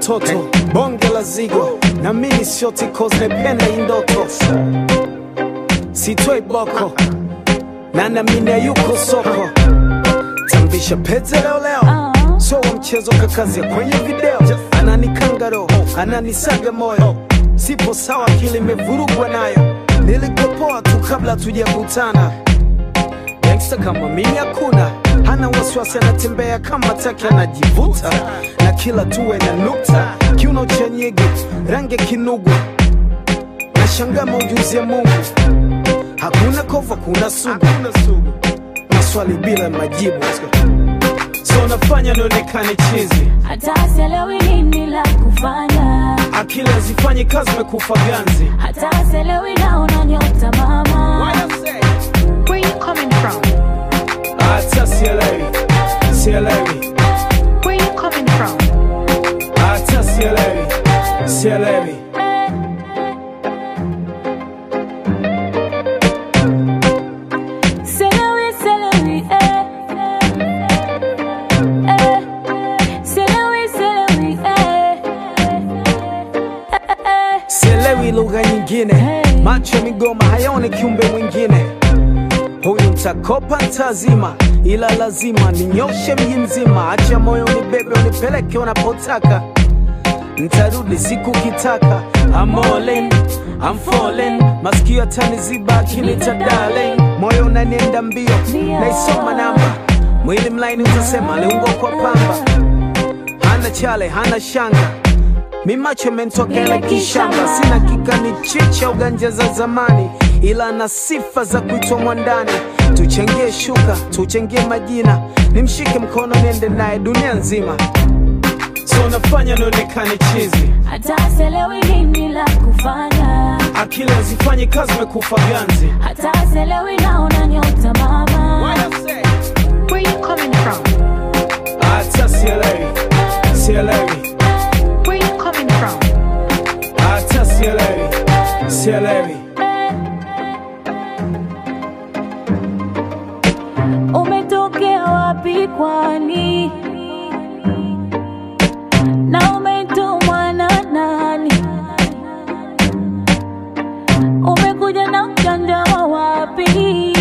mtoto bonge la zigo na mimi sio tikoz nependa hii ndoto sitoi boko na namine yuko soko tambisha pete leo leo so wa mchezo kakazia kwenye video ananikanga roho ananisaga moyo sipo sawa akili imevurugwa nayo nilikopoa tu kabla tujakutana gangsta kama mimi hakuna hana wasiwasi anatembea kama taki anajivuta na kila tuwe na nukta kiuno cha nyege rangi ya kinugu na shanga maujuzi ya mungu hakuna kova kuna sugu maswali bila majibu so nafanya nionekane chizi hata sielewi nini la kufanya, akili hazifanyi kazi mekufa ganzi hata sielewi naona nyota mama. Where you coming from? hata sielewi sielewi Where you coming from? hata sielewi sielewi Sielewi, sielewi, eh. Eh. Sielewi, sielewi, eh. Eh. sielewi lugha nyingine Hey. macho ya migoma hayaone kiumbe mwingine huyu mtakopa ntazima ila lazima ninyoshe mji mzima acha moyo unibebe unipeleke unapotaka ntarudi siku kitaka I'm all in, I'm falling masikio ataniziba akinita darling moyo unanienda mbio naisoma namba mwili mlaini utasema aliungwa kwa pamba hana chale hana shanga mi macho mentokele kishamba sina kikani chicha uganja za zamani ila na sifa za kuitwa mwandani tuchangie shuka tuchangie majina nimshike mkono niende naye dunia nzima so nafanya nionekane chizi hata sielewi nini la kufanya, akili hazifanyi kazi mekufa ganzi hata sielewi naona nyota mama. Where you coming from? hata sielewi sielewi Where you coming from? hata sielewi sielewi Umetokea wapi kwani? Na umetumwa na nani? Umekuja na mjanja wa wapi?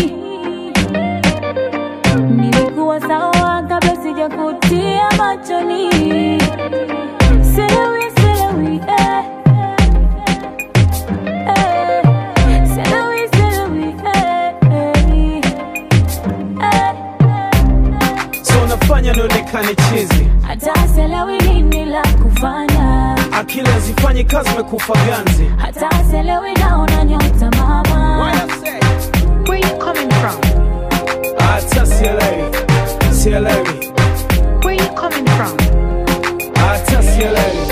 Nilikuwa sawa kabla sijakutia machoni. Sielewi, sielewi, eh. Eh. Sielewi, sielewi, eh, eh. Eh. so nafanya nionekane chizi hata sielewi nini la kufanya, akili hazifanyi kazi mekufa ganzi hata sielewi naona nyota mama. Where you coming from? hata sielewi sielewi Where you coming from? hata sielewi